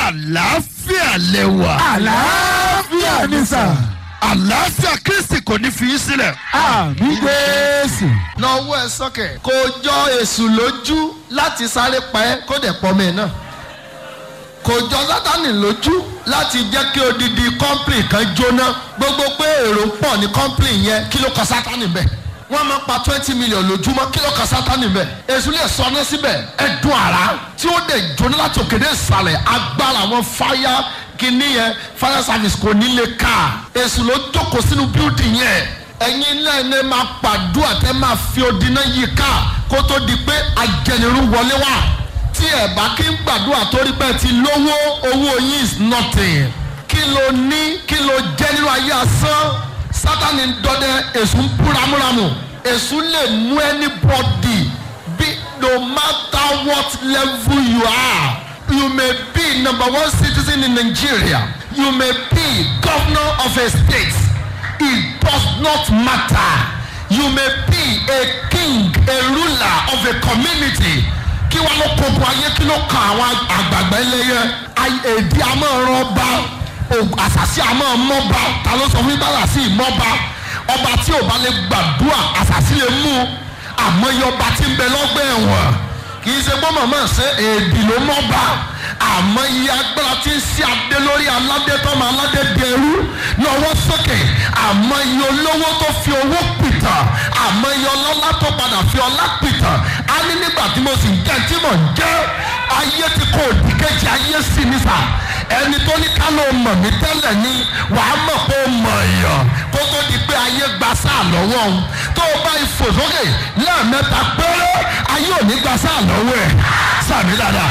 àlàáfíà lẹ́wà. àlàáfíà ni sà. àlàáfíà kristi kò ní fi í sílẹ̀. àmì jésù. na owó ẹ sọ́kẹ̀ kò jọ èṣù lójú láti sáré pa ẹ́ kó dẹ̀ pọ́ mi náà kò jọ sátani lójú láti jẹ́ kí odidi kọ́ńpìlì kan jóná gbogbo pé èrò pọ̀ ní kọ́ńpìlì yẹn kí ló kọ sátani bẹ́ẹ̀ wọ́n máa pa twenty million lójúmọ́ kí ló kọ sátani bẹ́ẹ̀ èṣù lè sọ ọ́nà síbẹ̀ ẹ̀dùn ara tí ó dẹ̀ jóná láti òkèdè ìsàlẹ̀ agbára àwọn fáyà kìíní yẹn fire service kò ní lè ká èṣù ló jókòó sínú building yẹn ẹ̀yin náà ní máa pàdúrà tẹ́ máa fi odi náà yí ká kó tó di pé ajẹnirú wọlé wá tí ẹ bá kí ń gbàdúrà torí pé ti lówó owó yín is nothing kí ló ní kí ló jẹ́ nínú ayé asán sátani ń dọdẹ èṣù ń búramúramù èṣù lè mú anybody be no matter what level you are you may be number one citizen in nigeria you may be governor of a state it does not matter you may be a king a ruler of a community kí wọn ló kókó ayé kí ló kan àwọn àgbàgbà ẹlẹyẹ èdè amọ̀ràn ọba àṣàṣì amọ̀mọ́ba ta ló sọ fún yín bára sí ìmọ̀ba ọba tí ò bá lè gbàdúrà àṣàṣì lè mú àmọ́yé ọba tí ń bẹ lọ́gbẹ́ ẹ̀wọ̀n kì í ṣe gbọ́ màmá ṣe èdè ló mọ́ba àmọ́ iye agbára tí ń ṣe adé lórí aládé tọ́mọ aládé di ẹrú lọ́wọ́ sókè àmọ́ iye olówó tó fi owó pìtàn àmọ́ iye ọlọ́lá tó padà fi ọlá pìtàn á ní nígbà tí mo sì ń jẹ́ tí mò ń jẹ́ ayé ti kó òdìkejì ayé sí ní sà ẹni tó ní ká ló mọ̀ mí tẹ́lẹ̀ ni wàá mọ̀ pé ó mọ̀ èèyàn kó tó di pé ayé gba sáà lọ́wọ́ òun tó o bá ifò sókè lẹ́ẹ̀mẹ́ta péré ayé ò ní gba sáà lọ́wọ́ ẹ̀ sàmì dáadáa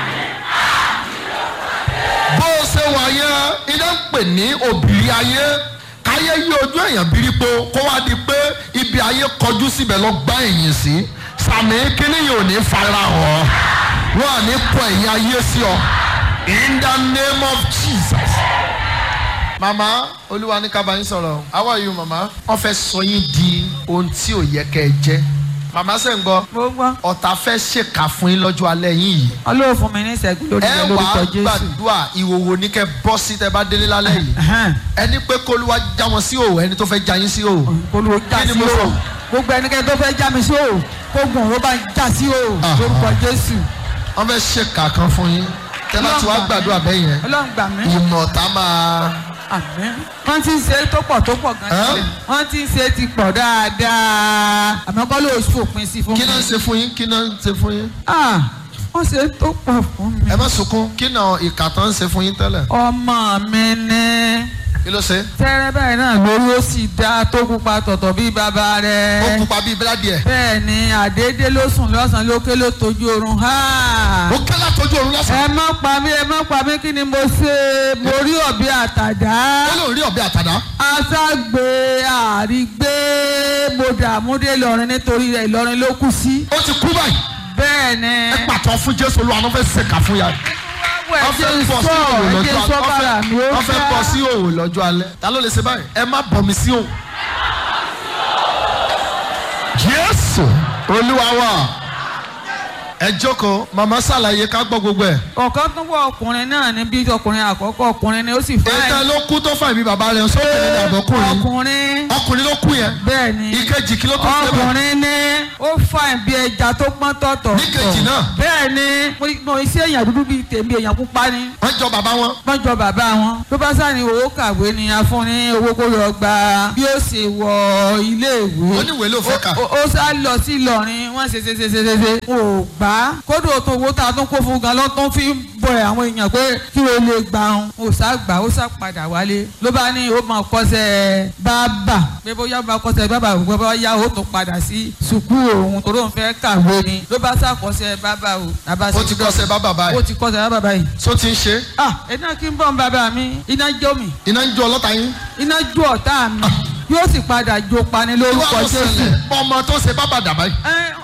bó o ṣe wà yẹn iná ń pè ní òbírí ayé káyé yí ojú èèyàn bírípo kó wá di pé ibi ayé kọjú síbẹ̀ lọ gbá ẹ̀yìn sí sàmì kíní yìí ò ní fara hàn wọn à ní kọ ẹ̀yìn ayé sí ọ in the name of jesus. màmá olúwa ní ká bá yín sọ̀rọ̀ how are you màmá wọ́n fẹ́ sọ yín di ohun tí ò yẹ kẹ́ ẹ jẹ́ màmá sẹ́ ń gbọ́ mo gbọ́ ọ̀tá fẹ́ ṣèkà fún yín lọ́jọ́ alẹ́ yín yìí ọlọ́run fún mi ní ìṣẹ́gun lórí ẹ rẹ wà lórúkọ á jésù gbàdúrà ìwòwò ní kẹ bọ́ sí tẹ bá délé lálẹ́ yìí Ẹhẹ́n. ẹni pé kólúwa já wọn sí òwò ẹni tó fẹ́ já yín sí òwò. olùwò já Kí ni sí mo sọ? o gbogbo ẹnikẹ́ni tó fẹ́ já mi sí o kó gùn ló bá já sí o Aha. lórúkọ jésù wọ́n fẹ́ ṣèkà kan fún yín tẹ bá ti wá gbàdúrà bẹ́ẹ̀ yẹn ọlọ́run gbà mí ìmọ̀ ọ̀tá máa àmín wọ́n ti ń ṣe tó pọ̀ tó pọ̀ Ẹ́? gan-an wọ́n ti ń ṣe ti pọ̀ dáadáa àmọ́ kọ́ ló fòpin sí fún mi kí náà ń ṣe fún yín kí náà ń ṣe fún yín. Ah, wọ́n ṣe tó pọ̀ fún mi ẹ má sunkún kí náà ìkà tán ń ṣe fún yín tẹ́lẹ̀ ọmọ mi ní kí ló ṣe. tẹ́rẹ́ báyìí náà lórí ó sì dá tó pupa tọ̀tọ̀ bí bàbá rẹ̀ ó pupa bíi bíládì ẹ̀ bẹ́ẹ̀ ni àdédé ló sùn lọ́sàn-án lókè ló tójú oorun ha. ó kẹ́ látọjú òru lọ́sàn. ẹ má pa mí ẹ má pa mí kí ni mo ṣe mo rí ọ̀bẹ àtàdá ó lóun rí ọ̀bẹ àtàdá aṣágbé àrígbé mo dààmú dé Ìlọrin nítorí rẹ̀ Ìlọrin ló kú sí. ó ti kú báyìí bẹ́ẹ̀ ni. ẹ pàtó fún jésù olúwa ló fẹ́ ṣèkà fún ya. wọ́n wọ́n fẹ́ bọ̀ sí òwò lọ́jọ́ alẹ́ wọ́n fẹ́ bọ̀ sí òwò lọ́jọ́ alẹ́ ta ló lè ṣe báyìí ẹ má bọ̀ mí sí òwò. jésù olúwa wa ẹ jókòó màmá ṣàlàyé ká gbọ́ gbogbo ẹ̀. ọ̀kan tó wọ ọkùnrin náà ní bí ọkùnrin àkọ́kọ́ ọkùnrin ni ó sì fà ètò ló kú tó fà ìbí bàbá rẹ̀ sókè ní àbọ̀kùnrin ọkùnrin ọkùnrin ló kú yẹn bẹ́ẹ̀ ni ìkejì kí ló tó ṣe bẹ́ẹ̀ ọkùnrin ní ó fà bí ẹja tó pọ́n tọ̀tọ̀ Níkejì náà. bẹ́ẹ̀ ni mo- mo iṣẹ́ èèyàn dúdú bíi tèmi èèyàn pupa ni wọ́n jọ bàbá wọn wọ́n jọ bàbá wọn ló bá sá ní owó kàwé ni a fún ní owó kó lọ gba bí ó ṣe wọ iléèwé oníwèé ló fẹ́ kà ó ó sá lọ sí Ìlọrin wọ́n ṣe ṣe ṣe ṣe ṣe ṣe wọn ò gbà kódò tó owó tá a tún kó fún gan ló tún fi ń bọ àwọn èèyàn pé kí o lè gbà wọn ò sá gbà ó sá padà wálé ló bá ní ó máa kọ́ṣẹ́ bábà pé bóyá ó máa kọ́ṣẹ́ bábà òun bá yá ó tún padà sí sùkú òun tó lóun fẹ́ kàwé ni ló bá sá kọ́ṣẹ́ bábà o bàbá ó ti kọ́ṣẹ́ bàbá ó báyìí ti kọ́ṣẹ́ bábà báyìí tó ti ń ṣe ah iná kí n bọ̀ ń bàbá mi iná jó mi iná ń jó ọlọ́ta yín iná jó ọ̀tá mi yóò sì padà jó pani ìwà lórúkọ ló Jésù ṣẹlẹ̀ ọmọ tó ṣe bàbá dàbá yìí ẹ ó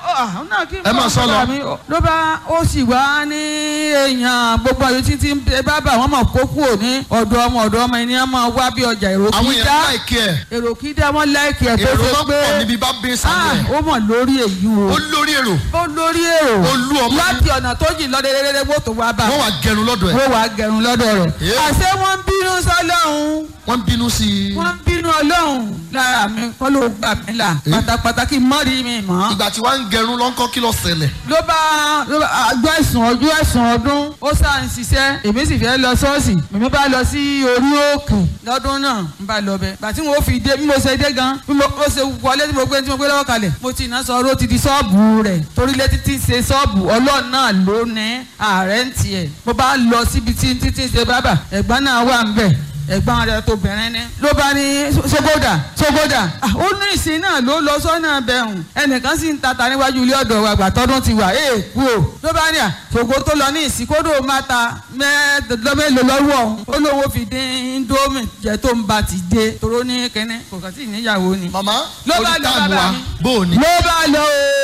àwọn náà kí n Ẹ máa sọ lọ. mi ló bá ó sì wá ní èèyàn gbogbo àyè títí ń bẹ bábà wọn mọ̀ kó kúrò ní ọ̀dọ̀ ọmọ ọ̀dọ̀ ọmọ ẹni wọn máa wá bí ọjà èrò àwọn kí èèyàn dá láìkí ẹ̀ èrò kí dá wọn láìkì ẹ̀ tó èrò ṣe máa pé pọ̀ níbi bá bí ah, sáré ẹ̀ ó mọ̀ lórí èyí o ó lórí èrò ó lórí èrò Olú ọmọ láti ọ̀nà tó jìn lọ dédédédé wọ́n tó wá bá wọ́n wà gẹrun lọ́dọ̀ ẹ̀ wọ́n wàá gẹrun lọ́dọ̀ rẹ̀ Yeah. àṣé wọ́n ń bínú sọ́lọ́hún wọ́n bínú sí i wọ́n ń bínú ọlọ́hún lára mi kọ́ ló gbà mí là pátápátá kí n mọ́ rí mi mọ́ ìgbà tí wọ́n ń gẹrun lọ́nkọ́ kí ló ṣẹlẹ̀ ló bá ló bá àjọ ẹ̀sùn ọjọ́ ẹ̀sùn ọdún ó sá ń ṣiṣẹ́ èmi sì fẹ́ lọ ṣọ́ọ̀ṣì èmi bá lọ sí orí òkè lọ́dún náà ń bá lọ bẹ́ẹ̀ gbà tí mo fi dé bí mo ṣe dé gan bí mo ó ṣe wọlé tí mo gbé tí mo gbé lọ́wọ́ kalẹ̀ mo ti iná sọ ọ́ ti di ṣọ́ọ̀bù rẹ̀ torí létí tí ń ṣe ṣọ́ọ̀bù ọlọ́run náà ló ní ààrẹ ń tiẹ̀ mo bá lọ síbi tí títí ń ṣe bábà ẹ̀gbọ́n náà wà ń bẹ̀ ẹ̀gbọ́n rẹ̀ tó bẹ̀rẹ̀ ní. ló bá ní sogoda sogoda Ah, ó ní ìsìn náà ló lọ sọ́nà bẹ̀rùn ẹnìkan sì ń tata níwájú ilé ọ̀dọ̀ wa gbàtọ́dún ti wà ee kú o. ló bá ní à ṣògo tó lọ ní ìsìn kódò máa ta mẹ́ẹ̀ẹ́dọ́gbẹ́lò lọ́wọ́ ọ̀hún ó lówó fi dín indomie jẹ́ tó ń ba ti dé toró ní kẹ́nẹ́ kò kàn sí ìníyàwó ni. màmá Ló bá orí lọ táàmù bàbá wa mi. bó o ní. ló bá lọ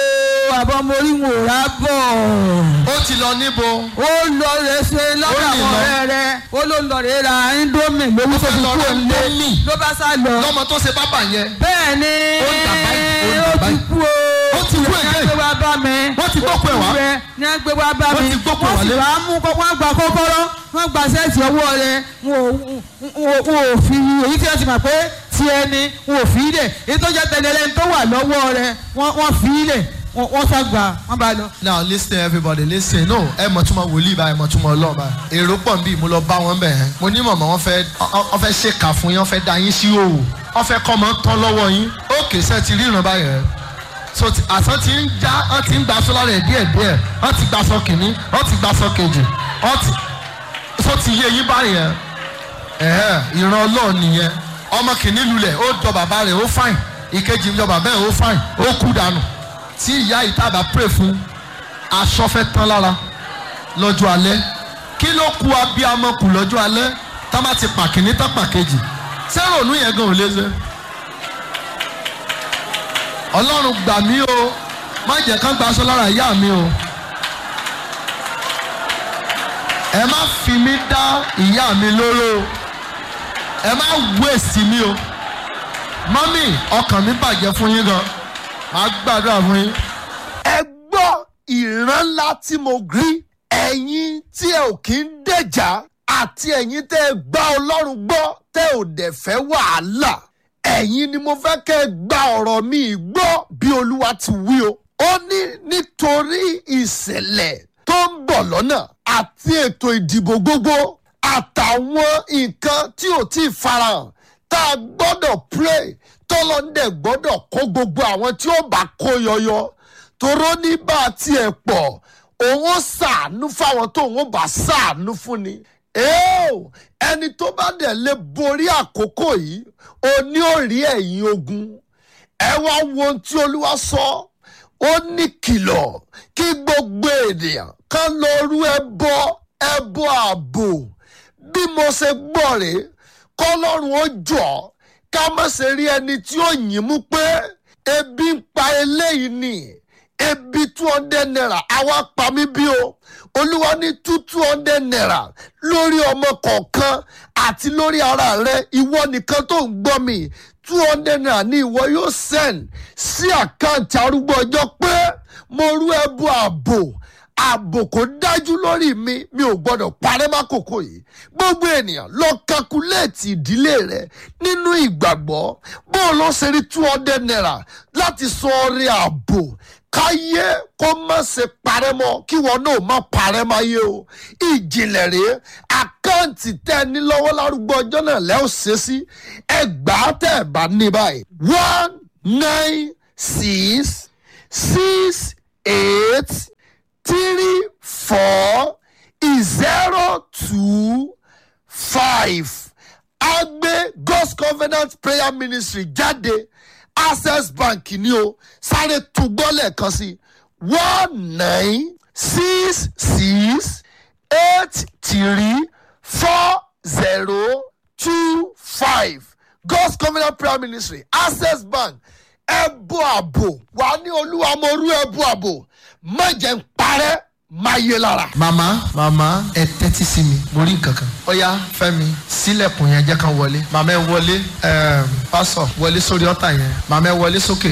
o àbọ̀ mo rí wọn ò rà bọ̀ ó ti lọ níbo ó lọ rẹ ṣe lọ́dọ̀ Ó ní àwọn lọ. ọ̀rẹ́ rẹ ó ló lọ rẹ ra indomie lówó tó fẹ́ fi lọ kú ra òǹlé Indomie. ló bá sá lọ. lọ́mọ tó ṣe bábà yẹn bẹ́ẹ̀ ni Ó ń dà báyìí, ó ń dà ó ti báyìí. kú o Ó ti kú ní again. agbé wa bá mi Wọ́n ti gbókùn ẹ̀ wá. Ó kú rẹ, ní agbé wa bá Wọ́n mi ti gbókùn wọ́n sì wálé. wá mú kọ́- wọ́n gba kọ́kọ́rọ́ wọ́n gba sẹ́ẹ̀tì ọwọ́ rẹ wọn ò- wọn ò- wọn ò fi èyí tí wọ́n ti mọ̀ pé ti ẹni wọn ò fi í lẹ̀ èyí tó jẹ́ tẹ̀lé ẹni tó wà lọ́wọ́ rẹ wọ́n wọ́n fi í lẹ̀ wọ́n wọ́n sá gbà wọ́n bá lọ. now listen everybody listen no ẹ mọ̀ túmọ̀ wòlíì báyìí mọ̀ túmọ̀ ọlọ́run báyìí èrò pọ̀ nbí mo lọ bá wọn bẹ̀ ẹ́ mo ní mọ̀mọ́ wọn fẹ́ ọ fẹ́ ṣèkà fún yín wọn fẹ́ da yín sí òwò wọn fẹ́ kọ́ ọmọ tán lọ́wọ́ yín ókè sẹ́ ti ríran báyìí ẹ̀ so ti- àsán ti ń já wọn ti ń gba sọ́lá rẹ̀ díẹ̀ díẹ̀ wọn ti gba sọ kìíní wọn ti gba sọ kejì wọn ti so ti yé yín báyìí ẹ̀ ẹ̀hẹ́ ìran ọlọ́run nìyẹn ọmọ kìíní lulẹ̀ ó jọ bàbá rẹ̀ ó fáìn ìkejì jọ bàbá ẹ̀ ó fáìn ó kú dànù tí ìyá ìtàbà pray fún aṣọ fẹ́ tán lára lọ́jọ́ alẹ́ kí ló ku abiyamọ kù lọ́jọ́ alẹ́ tá má ti pa kìíní tá pa kejì sẹ́rọ̀ ònú yẹn gan ò lé ṣe. ọlọ́run gbà mí o má jẹ́ kán gba aṣọ lára ìyá mi o ẹ má fi mí dá ìyá mi lóró o ẹ má wéèsì mi o mọ́mì ọkàn mi bàjẹ́ fún yín gan màá gbàdúrà fún yín. ẹ gbọ́ ìran ńlá tí mo rí ẹ̀yin tí ẹ ò kí ń dẹ̀jà àti ẹ̀yin tẹ́ ẹ gbá ọlọ́run gbọ́ tẹ́ ò dẹ̀ fẹ́ wàhálà ẹ̀yin ni mo fẹ́ kẹ́ ẹ gba ọ̀rọ̀ mi gbọ́ bí olúwa ti wí o ó ní nítorí ìṣẹ̀lẹ̀ tó ń bọ̀ lọ́nà àti ètò ìdìbò gbogbo àtàwọn nǹkan tí ò tí ì farahàn tá a gbọ́dọ̀ pray tọ́lọ́ndẹ̀ gbọ́dọ̀ kó gbogbo àwọn tí ó bá kó yọyọ toró ní bá a tiẹ̀ pọ̀ òun ó ṣàánú fáwọn tó òun ó bá ṣàánú fún ni. Eo, ẹni tó bá dẹ̀ lè borí àkókò yìí ó ní ó rí ẹ̀yìn ogun ẹ wá wo ohun tí olúwa sọ ó ní kìlọ̀ kí gbogbo ènìyàn kan lọ rú ẹbọ ẹbọ ààbò bí mo ṣe gbọ́ rèé kọ́lọ́run ó jọ ká má ṣe rí ẹni tí ó yìn mú pé ebi ń pa eléyìí ni ebi two hundred naira àwa pa mí bí o olúwa ní two two hundred naira lórí ọmọ kọ̀ọ̀kan àti lórí ara rẹ ìwọ nìkan tó ń gbọ́ mi two hundred naira ni ìwọ yóò send sí àkáǹtì arúgbó ọjọ́ pé mo rú ẹbú ààbò ààbò kò dájú lórí mi mi ò gbọdọ̀ parẹ́ mákòókò yìí gbogbo ènìyàn lọ kakuléètì ìdílé rẹ nínú ìgbàgbọ́ bó o lọ ṣe rí two hundred naira láti sọ ọrẹ ààbò káyé kó má ṣe parẹ́ mọ́ kí wọn náà má parẹ́ máyé o ìjìnlẹ̀ rèé àkáǹtì tẹ́ ẹ ní lọ́wọ́ lárúgbó ọjọ́ náà lẹ́ ò ṣe sí ẹgbàá tẹ́ ẹ bá ní báyìí one nine six six eight three four zero two five agbe god's covenant prayer ministry jáde access bank ni o sáré túgbọ́ lẹ́ẹ̀kan sí one nine six six eight three four zero two five god's covenant prayer ministry access bank ẹbú àbò wà ní olúwa mo rú ẹbú àbò má jẹ́ ń parẹ́ máa yé lára. màmá màmá ẹ tẹ́tí sí mi mo rí nǹkan kan. ọ̀ya fẹ́mi sílẹ̀kùn yẹn jẹ́ kan wọlé màmá ẹ wọlé ẹ̀ẹ́m, pásọ̀ wọlé sórí ọ̀tà yẹn màmá ẹ wọlé sókè.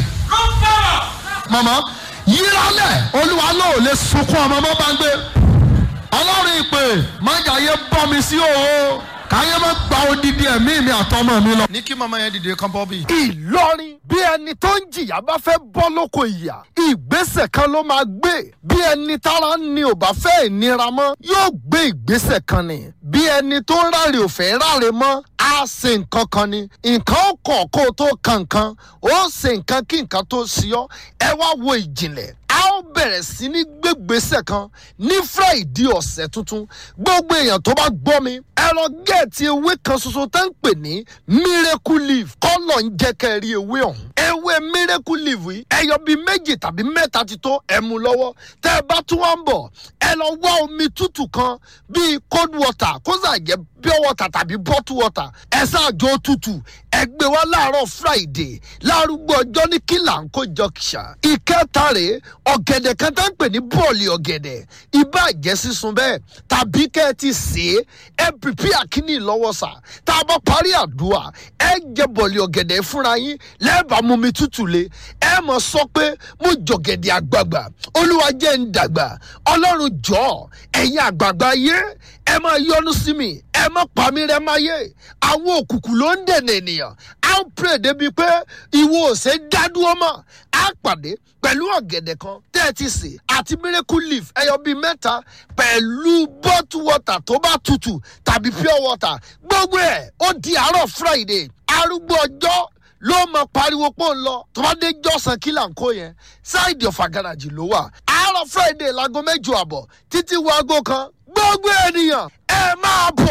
màmá yíralẹ̀ olúwa náà ò lè sunkún ọmọ mọ́ bá ń gbé. ọlọ́run ìpè májàyé bọ́ mi sí òwò káyé má gba odidi ẹ̀mí mi àtọmọ mi lọ. ní kí màmá yẹn dìde kán bọ́ bí. ìlọrin bí ẹni tó ń jìyà bá fẹ́ bọ́ lóko ìyà ìgbésẹ̀ kan ló máa gbé bí ẹni tára ni ò bá fẹ́ ìnira mọ́ yóò gbé ìgbésẹ̀ kan ni bí ẹni tó ń ráre ò fẹ́ ráre mọ́ á ṣe nǹkan kan ni nǹkan ó kàn kó o tó kan nǹkan ó ṣe nǹkan kí nǹkan tó ṣe ọ́ ẹ wá wo ìjìnlẹ̀ a ó bẹ̀rẹ̀ sí ní gbégbèsè kan ní friday ọ̀sẹ̀ tuntun gbogbo èèyàn tó bá gbọ́ mi ẹ lọ gẹ̀ẹ́tì ewé kan ṣoṣo tó ń pè ní miracle leaf kọ́lọ̀ ń jẹ́ kẹ́ ẹ rí ewé ọ̀hún ewé miracle leaf yìí ẹyọ bíi méjì tàbí mẹ́ta ti tó ẹ mú lọ́wọ́ tẹ́ ẹ bá tún wá ń bọ̀ ẹ lọ wá omi tútù kan bíi cold water kó sà jẹ́ pure water tàbí bottle water ẹ ṣáàjọ tútù ẹ gbé wá láàárọ̀ friday lárúgbó ọjọ́ ní kílà ń kó jọkìṣà ìkẹta rèé ọ̀gẹ̀dẹ̀ kan tá ń pè ní bọ́ọ̀lì ọ̀gẹ̀dẹ̀ ibà jẹ́ sísun bẹ́ẹ̀ tàbí kẹ́ ẹ ti sè é ẹ pìpì àkíní lọ́wọ́ sà tá a bá parí àdúrà ẹ jẹ bọ́ọ̀lì ọ̀gẹ̀dẹ̀ fúnra yín lẹ́ẹ̀bà mú mi tútù le ẹ mọ̀ sọ pé mo jọ̀gẹ̀dẹ̀ àgbààgbà olúwa jẹ́ ń dàgbà ọlọ́run jọ ẹ̀yin àgbààgbà yé ẹ máa yọnu sí mi ẹ má pa mí rẹ máa yé àwọn òkùnkùn ló ń dènà ènìyàn á ń pèrè débi pé ìwọ ò ṣe dádúró mọ́ á pàdé pẹ̀lú ọ̀gẹ̀dẹ̀ kan tẹ́ ẹ ti sè àti miracle leaf ẹyọ bíi mẹ́ta pẹ̀lú bottle water tó bá tutù tàbí pure water gbogbo ẹ̀ ó di àárọ̀ friday arúgbó ọjọ́ ló mọ pariwo pọ̀ ń lọ tó bá dé jọ́sàn kí là ń kó yẹn ṣáìdì ọ̀fà garaajì ló wà àárọ̀ friday láago mẹ́jọ àbọ̀ títí wo aago kan gbogbo ènìyàn ẹ máa bọ̀.